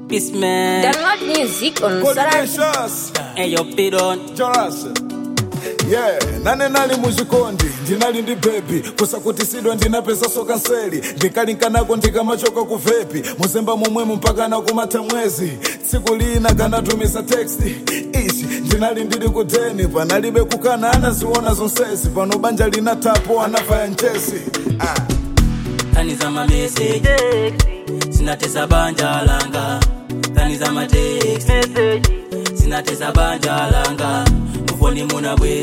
Peace man. Download music on Sarah. Coordinations. Hey yo, Pidon. Joras. Yeah, nane nali muzvikondi ndinali ndi bebi kusakutisidwa ndinapeza sokanseli ndikalinkanako ndikamachoka ku vepi muzemba momwemo mpaka nakumata mwezi tsiku lina kanatumiza teksti ichi ndinali ndili ku deni panalibe kukana anaziona zonsezi pano banja linatapo anafaya njesi ah. Kani za ma message. Sinatesa banja langa. Kani za ma text. Sinatesa banja langa. Mufoni muna bwe.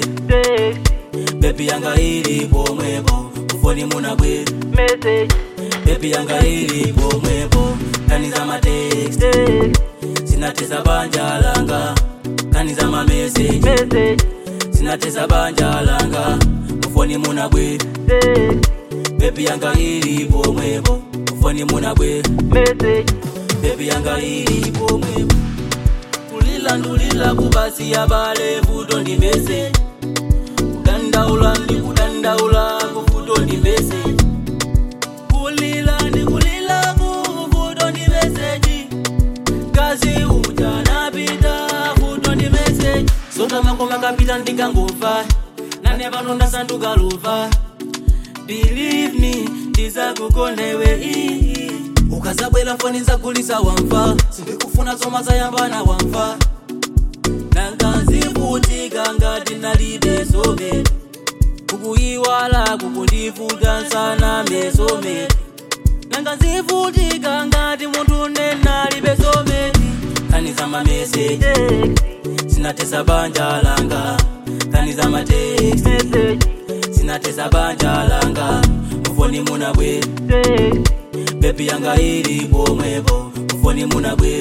Baby yanga ilipo mwepo. Mufoni muna bwe. Baby yanga ilipo mwepo. Kani za ma text. Sinatesa banja langa. Kani za ma message. Sinatesa banja langa. Mufoni muna bwe. Baby yanga ilipo mwepo. Mufoni muna bwe. Baby yanga ilipo mwepo. kulila ndulila kubasi ya bale vuto ndi mese kudandaula ndi kudandaula kuvuto ndi mese kulila ndi kulila kuvuto ndi meseji kazi uja napita vuto ndi meseji sota makoma kapita ndikangomva nane pano ndasanduka luva believe me ndizakukonda iwe iyi ukazabwera foni zagulisa wamva sindikufuna zoma zayambana wamva nanganzivutika ngati nalibe some kukuyiwala kukundivuta nsana mesome nanganzivutika ngati munthu nenalibe some kani za mameseji sinatesa banja langa kani za matext sinatesa banja langa mufoni munabwe bebi yanga ilipo mwepo mufoni munabwe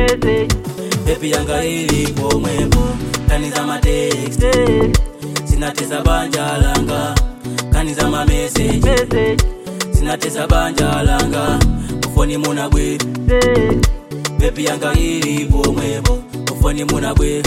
bebi yanga ilipo mwepo kani za matext sinatesa banja langa kani za mameseji sinatesa banja langa mufoni munabwe bebi yanga ilipo mwepo mufoni munabwe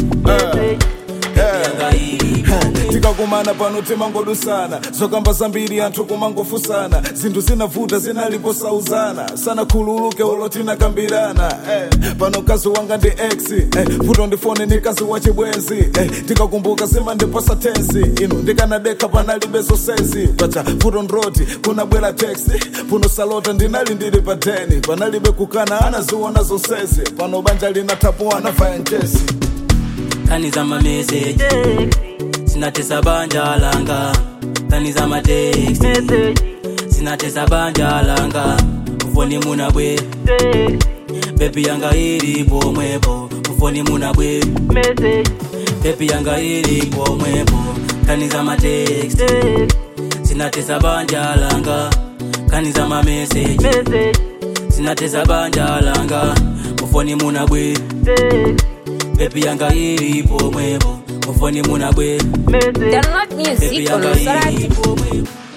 bebi yanga ilipo mwepo tikakumana pano timangodusana zokamba zambiri anthu kumangofusana zinthu zinavuta zinaliposauzana sana khululuke ulo tinakambirana eh, pano kazi wanga ndi ex eh, vuto ndifone ni kazi wachibwenzi eh, tikakumbuka zimandipasa tensi inu ndikanadekha panalibe zonsezi pacha vuto ndroti kunabwera teksi puno salota ndinali ndili pa deni panalibe kukana anaziona zonsezi pano banja linathapo anafaya njesi kani za mameseji sinatesa banja langa kani za matext sinatesa banja langa mufoni munabwe bebi yanga ilipo mwepo mufoni munabwe bebi yanga ilipo mwepo kani za matext sinatesa banja langa kani za mameseji sinatesa banja langa mufoni munabwe bebi yanga ilipo mwepo mufoni munabwe Download bebi music on yanga Sarah. ilipo mwepo